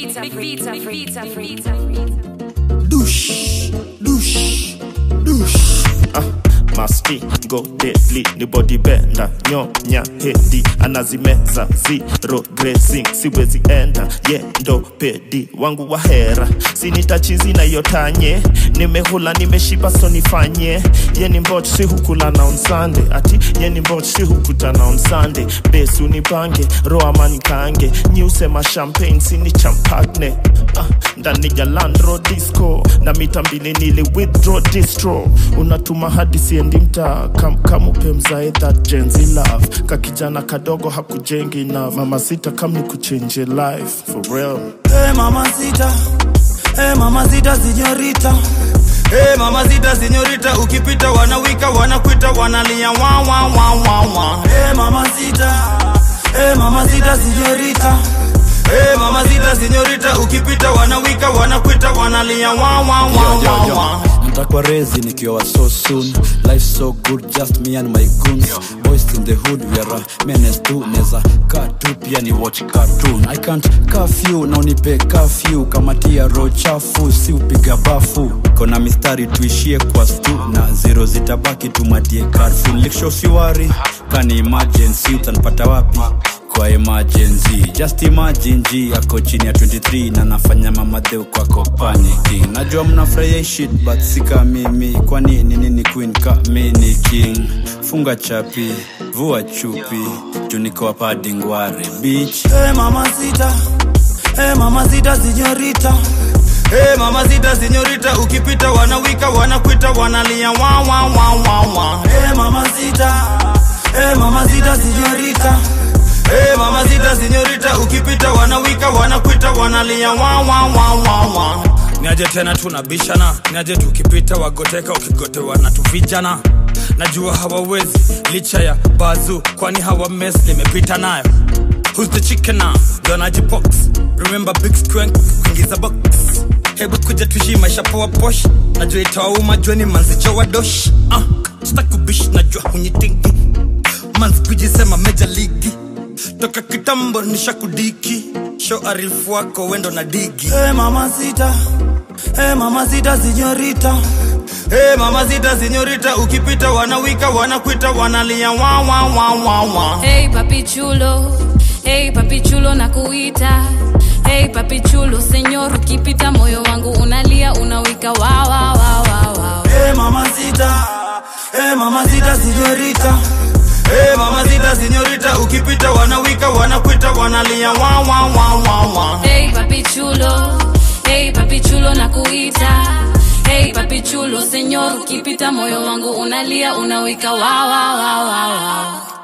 Big Vita, Big Vita, Big Vita. douche, douche, douche. Ah, masti go deadly ni body bender nyonya hedi anazimeza zero grazing siwezi enda ye ndo pedi wangu wa hera sinitachizi na yotanye nimehula nimeshiba so nifanye yeni mbot si hukula na on Sunday ati yeni mbot si hukutana on Sunday besi unipange roa manikange nyiusema champagne sini champagne ah, ndani ya landro disco na mita mbili nili withdraw distro unatuma hadi siendi mtaa kam, kamupe mzae that genzi love kakijana kadogo hakujengi na mama sita kam ni kuchenje life for real Hey mamacita, hey mamacita señorita. Hey mamacita señorita, ukipita wanawika wanakwita wanalia wa wa wa wa wa. Hey mamacita, hey mamacita señorita. Hey mamacita señorita, ukipita wanawika wanakwita wanalia wa wa wa wa wa. ntakwa rezi nikiwa so soon life so good just me and my goons boys in the hood we are a menace to neza katu pia ni watch cartoon i can't curfew na unipe curfew kama tia ro chafu si upiga bafu kona mistari tuishie kwa stu na zero zitabaki tumadie carfu likshofiwari kani emergency utanipata wapi kwa emergency just imagine g ako chini ya 23 na nafanya mamadheu kwako panicking najua mnafurahia hii shit but sika mimi kwani ni nini queen ka mini king funga chapi vua chupi juniko hapa dingware beach Hey mamacita, hey mamacita señorita. Hey mamacita señorita, ukipita wanawika wanakwita wanalia wa wa wa wa wa. Hey mamacita, hey mamacita señorita. Hey mamacita señorita, ukipita wanawika wanakwita wanalia wa wa wa wa wa. Niaje tena tunabishana, niaje tukipita wagoteka ukigotewa na tuvijana. Najua hawawezi licha ya bazu, kwani hawa mess nimepita nayo. Who's the chicken now? Donaji box. Remember big squank kuingiza box. Hebu kuja tuishi maisha poa posh. Najua itawauma jueni manzicho wa dosh. Ah, sitakubish najua hunyitingi. Manzi kujisema meja ligi. Toka kitambo nisha kudiki. Show arifu wako wendo na digi. Hey mamacita. Hey mamacita señorita. Hey mamacita señorita, ukipita wanawika wanakwita wanalia wa wa wa wa wa. Hey papi chulo, hey papi chulo na kuita. Hey papi chulo, senyor, ukipita moyo wangu unalia unawika wa wa wa wa wa. Hey mamacita, hey mamacita señorita. Hey mamacita señorita, ukipita wanawika wanakwita wanalia wa wa wa wa wa. Hey papi chulo, hey papi chulo na kuita. Hey papi chulo, senyor, ukipita moyo wangu unalia unawika wa wa wa wa wa.